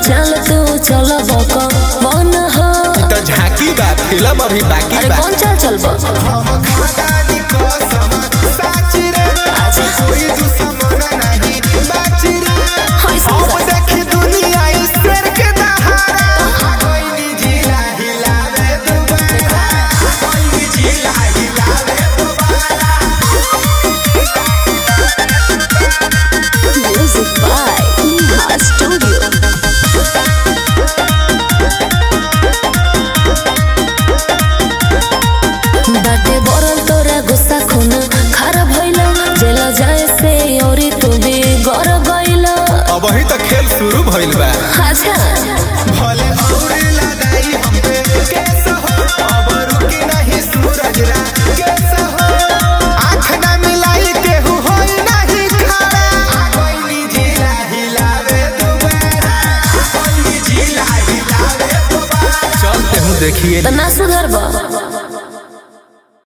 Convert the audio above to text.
चल तू चल बक मन हो तो झांकी बा फिल्म अभी बाकी अरे बा कौन चल चल बक हम खादानी कसम साच रे कोई दुश्मन नहीं बाच रे हाय अब सुन देखी दुनिया इस शेर के दहाड़ा कोई जिला हिलावे दुबारा कोई जिला हिलावे म्यूजिक बाय नेहा स्टूडियो बाटे बरल तोरा गुस्सा खून खारा भइला जेल जाए से औरी तू भी गर गइला अब ही तो खेल शुरू भइल बा अच्छा भले और लगाई हम पे केस हो अब रुकी नहीं सूरज रा केस हो आँख ना मिलाई केहू होई नहीं खड़ा कोई जिला हिलावे दोबारा कोई जिला हिलावे दोबारा चलते हूँ देखिए त ना सुधर बा